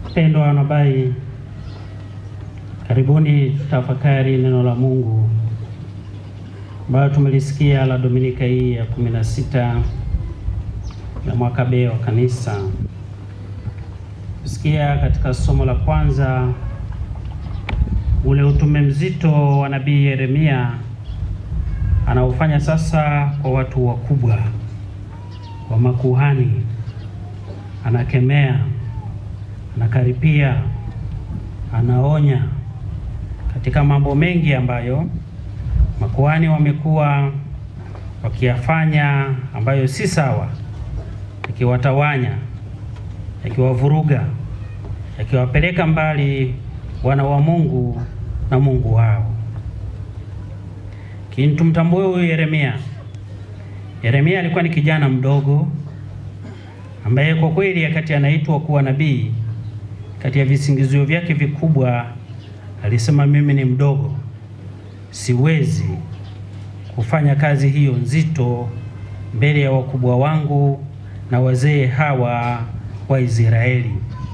Wapendwa wanahabari, karibuni tafakari neno la Mungu ambayo tumelisikia la Dominika hii ya kumi na sita ya mwaka B wa Kanisa. Tusikia katika somo la kwanza ule utume mzito wa nabii Yeremia anaofanya sasa kwa watu wakubwa, kwa makuhani. Anakemea, anakaripia, anaonya katika mambo mengi ambayo makuhani wamekuwa wakiyafanya ambayo si sawa, yakiwatawanya, yakiwavuruga, yakiwapeleka mbali wana wa Mungu na Mungu wao. Lakini tumtambue huyu Yeremia. Yeremia alikuwa ni kijana mdogo ambaye kwa kweli wakati anaitwa kuwa nabii, kati ya visingizio vyake vikubwa alisema, mimi ni mdogo, siwezi kufanya kazi hiyo nzito mbele ya wakubwa wangu na wazee hawa wa Israeli.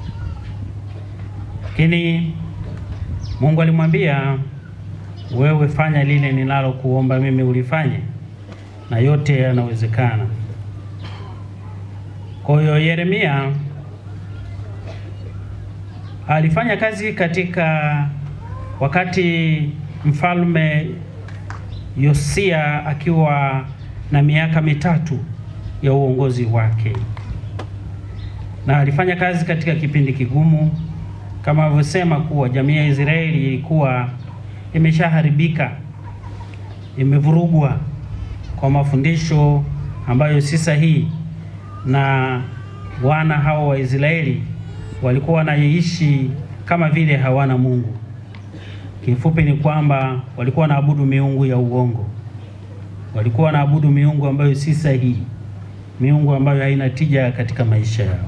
Lakini Mungu alimwambia, wewe fanya lile ninalokuomba mimi ulifanye, na yote yanawezekana. Kwa hiyo Yeremia alifanya kazi katika wakati mfalme Yosia akiwa na miaka mitatu ya uongozi wake, na alifanya kazi katika kipindi kigumu kama alivyosema kuwa jamii ya Israeli ilikuwa imeshaharibika, imevurugwa kwa mafundisho ambayo si sahihi, na wana hao wa Israeli walikuwa wanaishi kama vile hawana Mungu. Kifupi ni kwamba walikuwa wanaabudu miungu ya uongo, walikuwa wanaabudu miungu ambayo si sahihi, miungu ambayo haina tija katika maisha yao.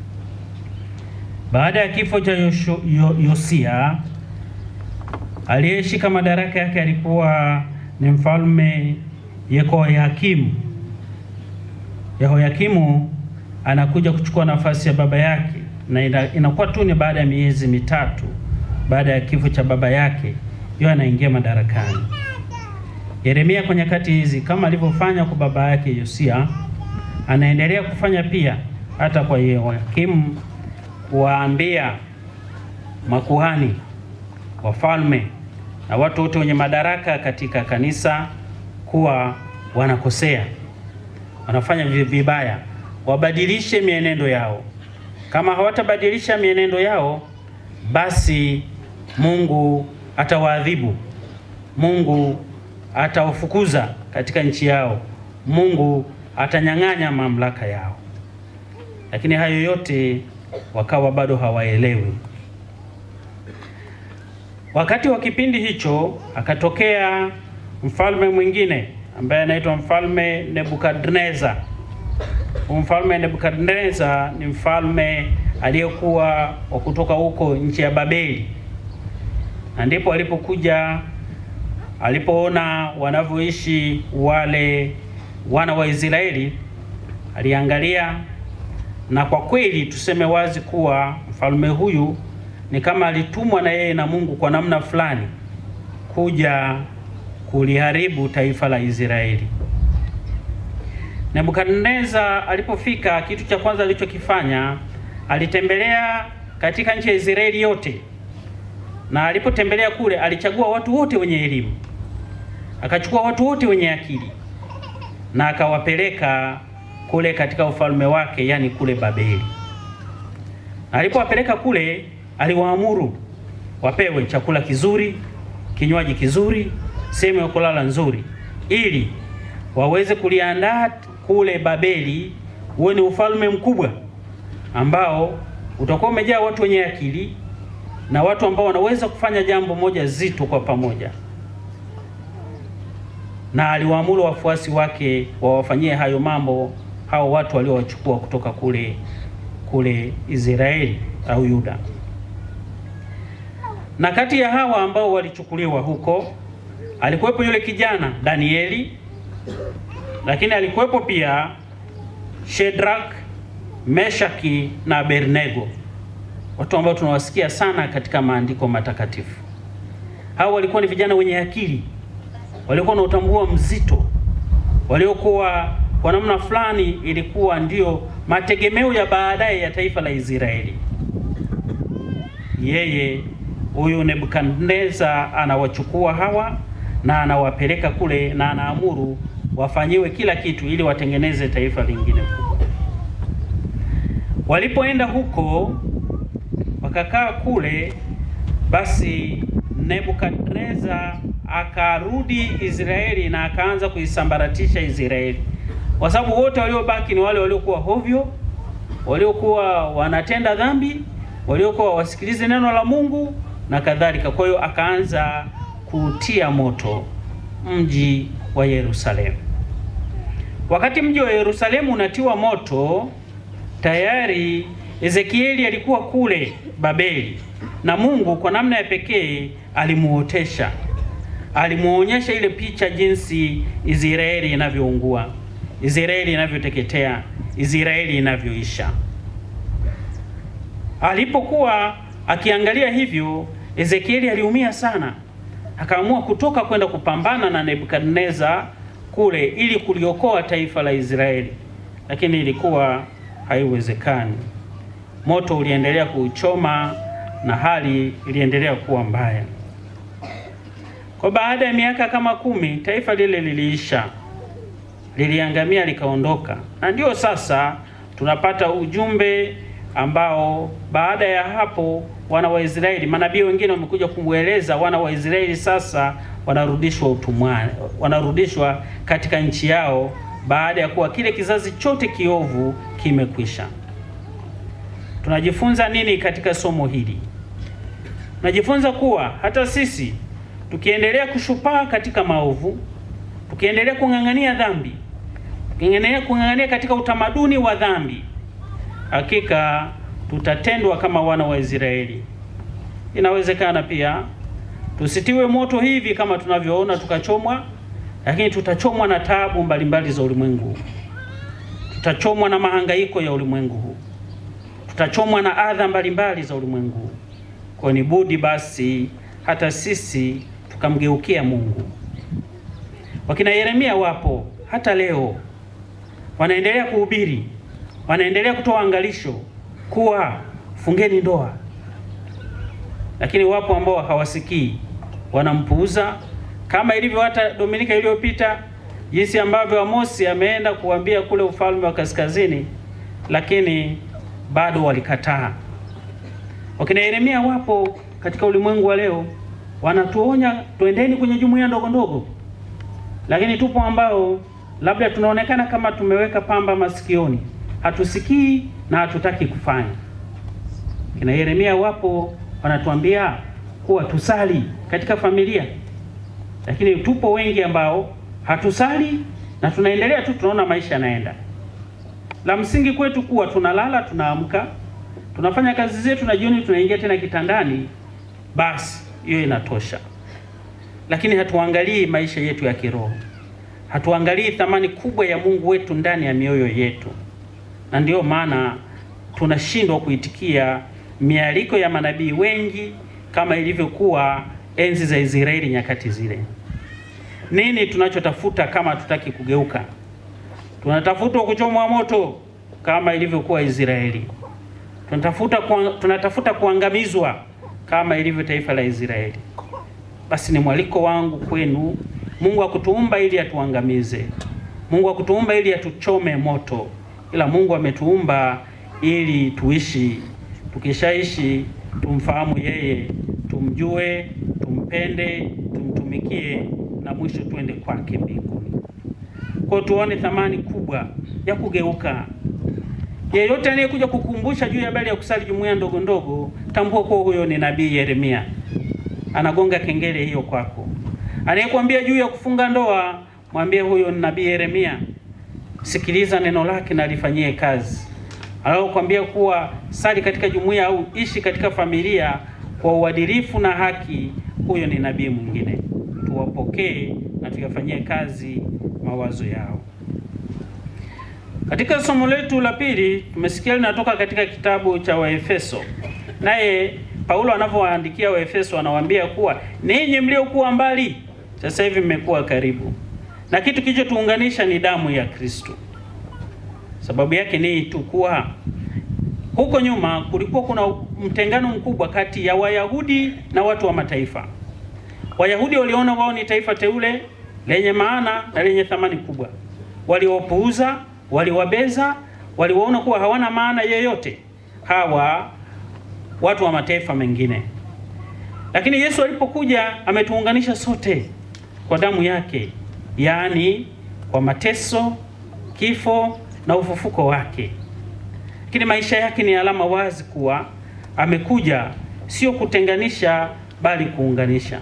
Baada ya kifo cha Yosho, Yo, Yosia aliyeshika madaraka yake alikuwa ni mfalme Yehoyakimu. Yehoyakimu anakuja kuchukua nafasi ya baba yake, na ina, inakuwa tu ni baada ya miezi mitatu baada ya kifo cha baba yake, yeye anaingia madarakani. Yeremia kwa nyakati hizi kama alivyofanya kwa baba yake Yosia, anaendelea kufanya pia hata kwa Yehoyakimu kuwaambia makuhani, wafalme na watu wote wenye madaraka katika kanisa kuwa wanakosea, wanafanya vibaya, wabadilishe mienendo yao. Kama hawatabadilisha mienendo yao, basi Mungu atawaadhibu, Mungu atawafukuza katika nchi yao, Mungu atanyang'anya mamlaka yao. Lakini hayo yote wakawa bado hawaelewi. Wakati wa kipindi hicho akatokea mfalme mwingine ambaye anaitwa mfalme Nebukadneza. Mfalme Nebukadneza ni mfalme aliyekuwa wa kutoka huko nchi ya Babeli, na ndipo alipokuja, alipoona wanavyoishi wale wana wa Israeli, aliangalia na kwa kweli tuseme wazi kuwa mfalme huyu ni kama alitumwa na yeye na Mungu kwa namna fulani kuja kuliharibu taifa la Israeli. Nebukadneza alipofika, kitu cha kwanza alichokifanya alitembelea katika nchi ya Israeli yote, na alipotembelea kule alichagua watu wote wenye elimu, akachukua watu wote wenye akili na akawapeleka kule katika ufalme wake, yani kule Babeli. Na alipowapeleka kule, aliwaamuru wapewe chakula kizuri, kinywaji kizuri, sehemu ya kulala nzuri, ili waweze kuliandaa kule Babeli uwe ni ufalme mkubwa ambao utakuwa umejaa watu wenye akili na watu ambao wanaweza kufanya jambo moja zito kwa pamoja. Na aliwaamuru wafuasi wake wawafanyie hayo mambo hao watu waliowachukua kutoka kule kule Israeli au Yuda. Na kati ya hawa ambao walichukuliwa huko alikuwepo yule kijana Danieli, lakini alikuwepo pia Shedrak, Meshaki na Abednego. watu ambao tunawasikia sana katika maandiko matakatifu. Hao walikuwa ni vijana wenye akili, waliokuwa na utambua mzito, waliokuwa kwa namna fulani ilikuwa ndio mategemeo ya baadaye ya taifa la Israeli. Yeye huyu Nebukadneza anawachukua hawa na anawapeleka kule na anaamuru wafanyiwe kila kitu ili watengeneze taifa lingine kubwa. Walipoenda huko wakakaa kule, basi Nebukadneza akarudi Israeli na akaanza kuisambaratisha Israeli, kwa sababu wote waliobaki ni wale waliokuwa hovyo, waliokuwa wanatenda dhambi, waliokuwa wasikilize neno la Mungu na kadhalika. Kwa hiyo akaanza kutia moto mji wa Yerusalemu. Wakati mji wa Yerusalemu unatiwa moto, tayari Ezekieli alikuwa kule Babeli, na Mungu kwa namna ya pekee alimuotesha, alimuonyesha ile picha jinsi Israeli inavyoungua, Israeli inavyoteketea, Israeli inavyoisha. Alipokuwa akiangalia hivyo, Ezekieli aliumia sana, akaamua kutoka kwenda kupambana na Nebukadneza kule ili kuliokoa taifa la Israeli, lakini ilikuwa haiwezekani. Moto uliendelea kuuchoma na hali iliendelea kuwa mbaya. Kwa baada ya miaka kama kumi, taifa lile liliisha, liliangamia, likaondoka, na ndio sasa tunapata ujumbe ambao baada ya hapo wana wa Israeli, manabii wengine wamekuja kumweleza wana wa Israeli sasa wanarudishwa utumwani, wanarudishwa katika nchi yao baada ya kuwa kile kizazi chote kiovu kimekwisha. Tunajifunza nini katika somo hili? Tunajifunza kuwa hata sisi tukiendelea kushupaa katika maovu, tukiendelea kung'ang'ania dhambi, tukiendelea kung'ang'ania katika utamaduni wa dhambi, hakika tutatendwa kama wana wa Israeli. Inawezekana pia tusitiwe moto hivi kama tunavyoona tukachomwa, lakini tutachomwa na taabu mbalimbali za ulimwengu, tutachomwa na mahangaiko ya ulimwengu huu, tutachomwa na adha mbalimbali za ulimwengu. Kwa ni budi basi hata sisi tukamgeukia Mungu. Wakina Yeremia wapo hata leo, wanaendelea kuhubiri, wanaendelea kutoa angalisho kuwa fungeni ndoa, lakini wapo ambao hawasikii, wanampuuza, kama ilivyo hata Dominika iliyopita, jinsi ambavyo Amosi ameenda kuambia kule ufalme wa kaskazini, lakini bado walikataa. Wakina Yeremia wapo katika ulimwengu wa leo, wanatuonya twendeni kwenye jumuiya ndogo ndogo, lakini tupo ambao labda tunaonekana kama tumeweka pamba masikioni, hatusikii na hatutaki kufanya. Kina Yeremia wapo wanatuambia kuwa tusali katika familia, lakini tupo wengi ambao hatusali na tunaendelea tu, tunaona maisha yanaenda. La msingi kwetu kuwa tunalala, tunaamka, tunafanya kazi zetu na jioni tunaingia tena kitandani, basi hiyo inatosha. Lakini hatuangalii maisha yetu ya kiroho, hatuangalii thamani kubwa ya Mungu wetu ndani ya mioyo yetu, na ndiyo maana tunashindwa kuitikia mialiko ya manabii wengi kama ilivyokuwa enzi za Israeli nyakati zile. Nini tunachotafuta kama hatutaki kugeuka? Tunatafuta kuchomwa moto kama ilivyokuwa Israeli. Tunatafuta kuang, tunatafuta kuangamizwa kama ilivyo taifa la Israeli. Basi ni mwaliko wangu kwenu, Mungu akutuumba ili atuangamize. Mungu akutuumba ili atuchome moto, ila Mungu ametuumba ili tuishi. Tukishaishi tumfahamu yeye, tumjue, tumpende, tumtumikie na mwisho tuende kwake mbinguni. Kwa tuone thamani kubwa ya kugeuka. Yeyote anayekuja kukumbusha juu ya habari ya kusali jumuiya ndogo ndogo, tambua kuwa huyo ni nabii Yeremia, anagonga kengele hiyo kwako. Anayekwambia juu ya kufunga ndoa, mwambie huyo ni nabii Yeremia. Sikiliza neno lake na lifanyie kazi. Anayokwambia kuwa sali katika jumuiya au ishi katika familia kwa uadilifu na haki, huyo ni nabii mwingine. Tuwapokee na tuyafanyie kazi mawazo yao. Katika somo letu la pili tumesikia linatoka katika kitabu cha Waefeso naye Paulo anavyowaandikia Waefeso anawaambia kuwa ninyi mliokuwa mbali sasa hivi mmekuwa karibu, na kitu kilichotuunganisha ni damu ya Kristo. Sababu yake ni tu kuwa huko nyuma kulikuwa kuna mtengano mkubwa kati ya Wayahudi na watu wa mataifa. Wayahudi waliona wao ni taifa teule lenye maana na lenye thamani kubwa, waliwapuuza, waliwabeza, waliwaona kuwa hawana maana yeyote hawa watu wa mataifa mengine. Lakini Yesu alipokuja ametuunganisha sote kwa damu yake, yaani kwa mateso, kifo na ufufuko wake. Lakini maisha yake ni alama wazi kuwa amekuja sio kutenganisha, bali kuunganisha.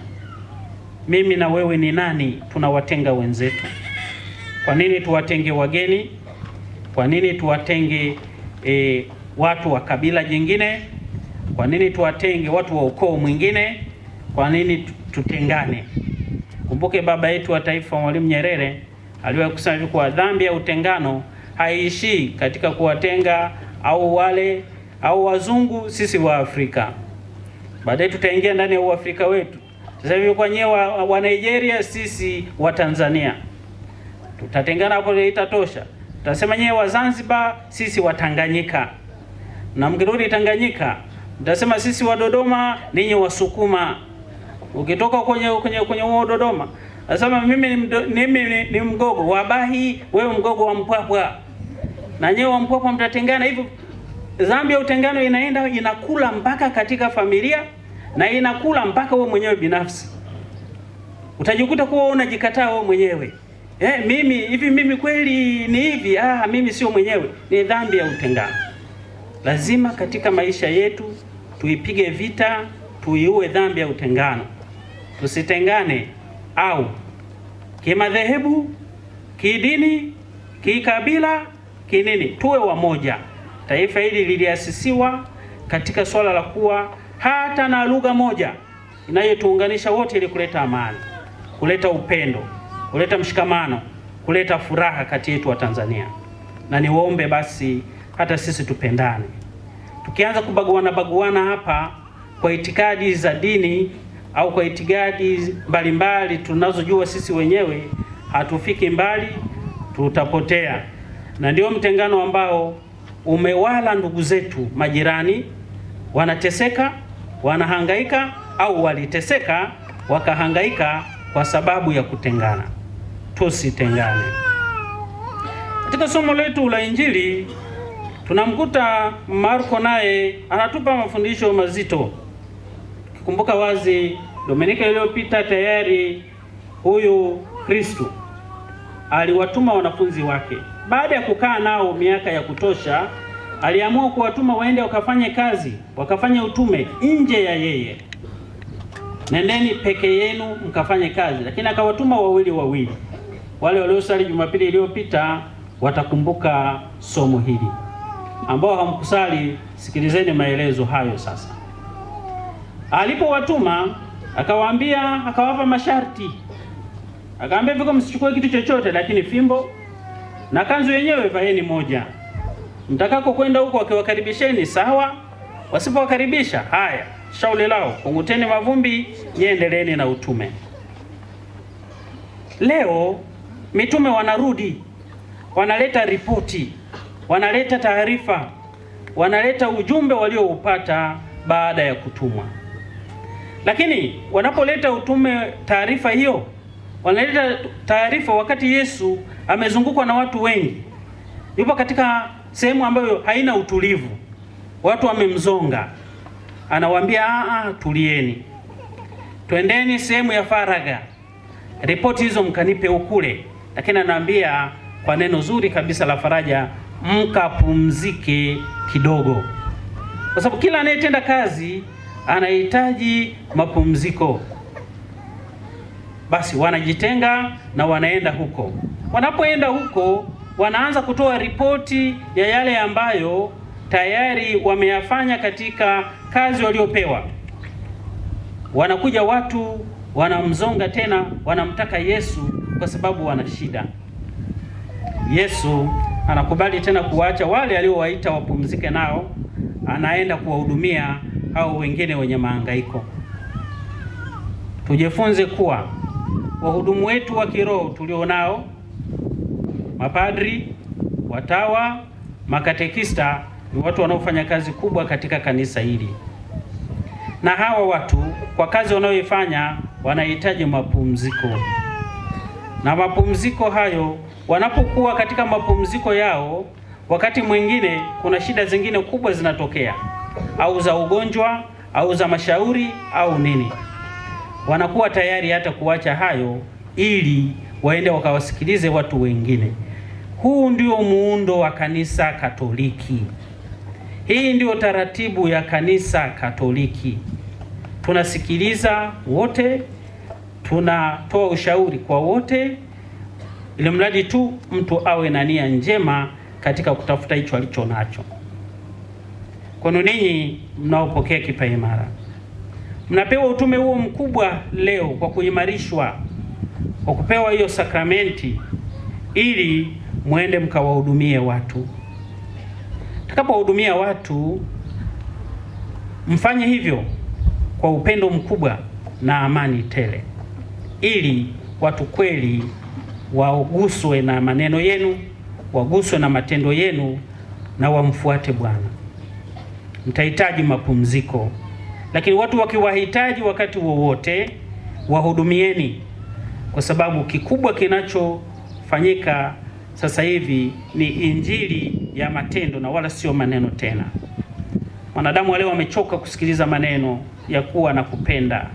Mimi na wewe ni nani tunawatenga wenzetu? Kwa nini tuwatenge wageni? Kwa nini tuwatenge e, watu wa kabila jingine? Kwa nini tuwatenge watu wa ukoo mwingine? Kwa nini tutengane? Kumbuke baba yetu wa taifa Mwalimu Nyerere aliwahi kusema hivi kuwa dhambi ya utengano haiishii katika kuwatenga au wale au wazungu sisi wa Afrika. Baadaye tutaingia ndani ya uafrika wetu. Sasa hivi kwa nyewe wa, wa Nigeria sisi wa Tanzania tutatengana hapo, itatosha. Tutasema nyewe wa Zanzibar sisi wa Tanganyika, na mkirudi Tanganyika mtasema sisi wa Dodoma ninyi Wasukuma. Ukitoka kwenye kwenye kwenye huo Dodoma nasema mimi ni, mdo, mimi ni, ni mgogo wa Bahi, wewe mgogo wa Mpwapwa, na nyewe wa Mpwapwa mtatengana hivyo. Dhambi ya utengano inaenda inakula mpaka katika familia na inakula mpaka wewe mwenyewe binafsi. Utajikuta kuwa unajikataa wewe mwenyewe. Eh, mimi hivi mimi kweli ni hivi? Ah, mimi sio mwenyewe. Ni dhambi ya utengano. Lazima katika maisha yetu tuipige vita, tuiue dhambi ya utengano. Tusitengane au kimadhehebu, kidini, kikabila, kinini, tuwe wamoja. Taifa hili liliasisiwa katika swala la kuwa hata na lugha moja inayotuunganisha wote ili kuleta amani, kuleta upendo, kuleta mshikamano, kuleta furaha kati yetu wa Tanzania. Na niwaombe basi hata sisi tupendane. Tukianza kubaguana baguana hapa kwa itikadi za dini au kwa itikadi mbalimbali tunazojua sisi wenyewe, hatufiki mbali, tutapotea. Na ndio mtengano ambao umewala ndugu zetu majirani, wanateseka, wanahangaika au waliteseka wakahangaika kwa sababu ya kutengana. Tusitengane. Katika somo letu la Injili tunamkuta Marko naye anatupa mafundisho mazito. Kikumbuka wazi Dominika iliyopita tayari huyu Kristu aliwatuma wanafunzi wake. Baada ya kukaa nao miaka ya kutosha, aliamua kuwatuma waende wakafanye kazi, wakafanye utume nje ya yeye. Nendeni peke yenu mkafanye kazi, lakini akawatuma wawili wawili. Wale waliosali Jumapili iliyopita watakumbuka somo hili. Ambao hamkusali, sikilizeni maelezo hayo sasa. Alipowatuma akawaambia, akawapa masharti, akawaambia viko, msichukue kitu chochote, lakini fimbo na kanzu yenyewe vaeni moja. Mtakako kwenda huko wakiwakaribisheni sawa, wasipowakaribisha haya, shauri lao, kunguteni mavumbi, nyendeleeni na utume. Leo mitume wanarudi, wanaleta ripoti, wanaleta taarifa, wanaleta ujumbe walioupata baada ya kutumwa. Lakini wanapoleta utume, taarifa hiyo, wanaleta taarifa wakati Yesu amezungukwa na watu wengi, yupo katika sehemu ambayo haina utulivu, watu wamemzonga. Anawaambia a, tulieni, twendeni sehemu ya faragha, ripoti hizo mkanipe ukule. Lakini anawaambia kwa neno zuri kabisa la faraja, mkapumzike kidogo, kwa sababu kila anayetenda kazi anahitaji mapumziko. Basi wanajitenga na wanaenda huko. Wanapoenda huko, wanaanza kutoa ripoti ya yale ambayo tayari wameyafanya katika kazi waliopewa. Wanakuja watu wanamzonga tena, wanamtaka Yesu kwa sababu wana shida. Yesu anakubali tena kuwaacha wale aliowaita wapumzike nao, anaenda kuwahudumia au wengine wenye mahangaiko. Tujifunze kuwa wahudumu wetu wa kiroho tulionao, mapadri, watawa, makatekista ni watu wanaofanya kazi kubwa katika kanisa hili, na hawa watu kwa kazi wanayoifanya wanahitaji mapumziko, na mapumziko hayo, wanapokuwa katika mapumziko yao, wakati mwingine kuna shida zingine kubwa zinatokea, au za ugonjwa au za mashauri au nini, wanakuwa tayari hata kuacha hayo ili waende wakawasikilize watu wengine. Huu ndio muundo wa kanisa Katoliki. Hii ndio taratibu ya kanisa Katoliki. Tunasikiliza wote, tunatoa ushauri kwa wote, ili mradi tu mtu awe na nia njema katika kutafuta hicho alicho nacho. Kwenu ninyi mnaopokea kipaimara, mnapewa utume huo mkubwa leo kwa kuimarishwa, kwa kupewa hiyo sakramenti ili mwende mkawahudumie watu. Tutakapowahudumia watu, mfanye hivyo kwa upendo mkubwa na amani tele, ili watu kweli waguswe na maneno yenu, waguswe na matendo yenu na wamfuate Bwana. Mtahitaji mapumziko, lakini watu wakiwahitaji wakati wowote, wahudumieni, kwa sababu kikubwa kinachofanyika sasa hivi ni injili ya matendo na wala sio maneno tena. Wanadamu wale wamechoka kusikiliza maneno ya kuwa na kupenda.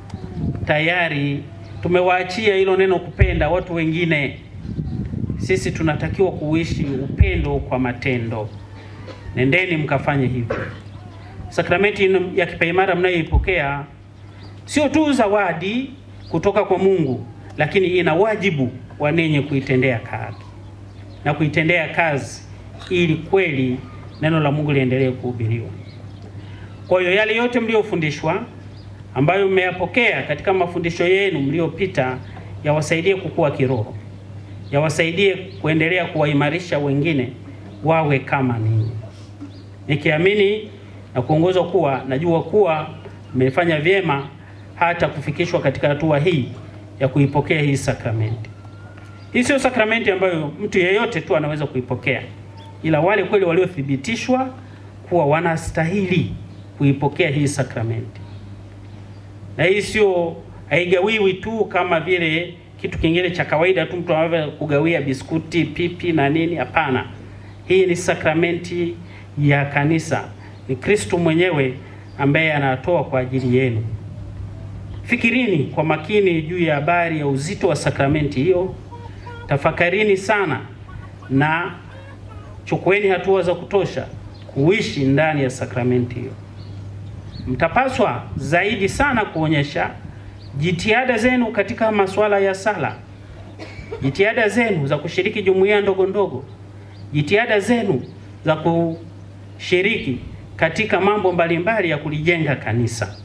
Tayari tumewaachia hilo neno kupenda watu wengine. Sisi tunatakiwa kuishi upendo kwa matendo. Nendeni mkafanye hivyo. Sakramenti ya kipaimara mnayoipokea sio tu zawadi kutoka kwa Mungu, lakini ina wajibu wa ninyi kuitendea kazi na kuitendea kazi ili kweli neno la Mungu liendelee kuhubiriwa. Kwa hiyo yale yote mliofundishwa, ambayo mmeyapokea katika mafundisho yenu mliopita, yawasaidie kukua kiroho, yawasaidie kuendelea kuwaimarisha wengine wawe kama ninyi, nikiamini na kuongozwa kuwa najua kuwa mmefanya vyema hata kufikishwa katika hatua hii ya kuipokea hii sakramenti. Hii sio sakramenti ambayo mtu yeyote tu anaweza kuipokea, ila wale kweli waliothibitishwa kuwa wanastahili kuipokea hii sakramenti. Na hii sio, haigawiwi tu kama vile kitu kingine cha kawaida tu mtu anaweza kugawia biskuti, pipi na nini. Hapana, hii ni sakramenti ya kanisa, ni Kristo mwenyewe ambaye anatoa kwa ajili yenu. Fikirini kwa makini juu ya habari ya uzito wa sakramenti hiyo. Tafakarini sana na chukueni hatua za kutosha kuishi ndani ya sakramenti hiyo. Mtapaswa zaidi sana kuonyesha jitihada zenu katika masuala ya sala, jitihada zenu za kushiriki jumuiya ndogo ndogo, jitihada zenu za kushiriki katika mambo mbalimbali ya kulijenga kanisa.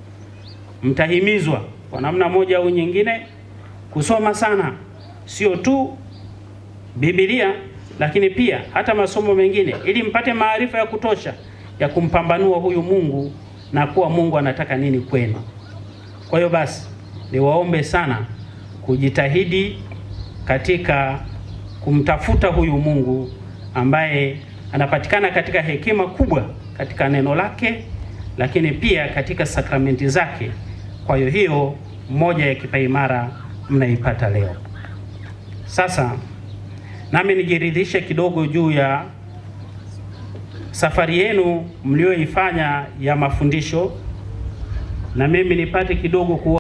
Mtahimizwa kwa namna moja au nyingine kusoma sana sio tu Biblia lakini pia hata masomo mengine ili mpate maarifa ya kutosha ya kumpambanua huyu Mungu na kuwa Mungu anataka nini kwenu. Kwa hiyo basi, niwaombe sana kujitahidi katika kumtafuta huyu Mungu ambaye anapatikana katika hekima kubwa katika neno lake, lakini pia katika sakramenti zake. Kwa hiyo hiyo moja ya kipaimara mnaipata leo. Sasa nami nijiridhishe kidogo juu ya safari yenu mlioifanya ya mafundisho, na mimi nipate kidogo ku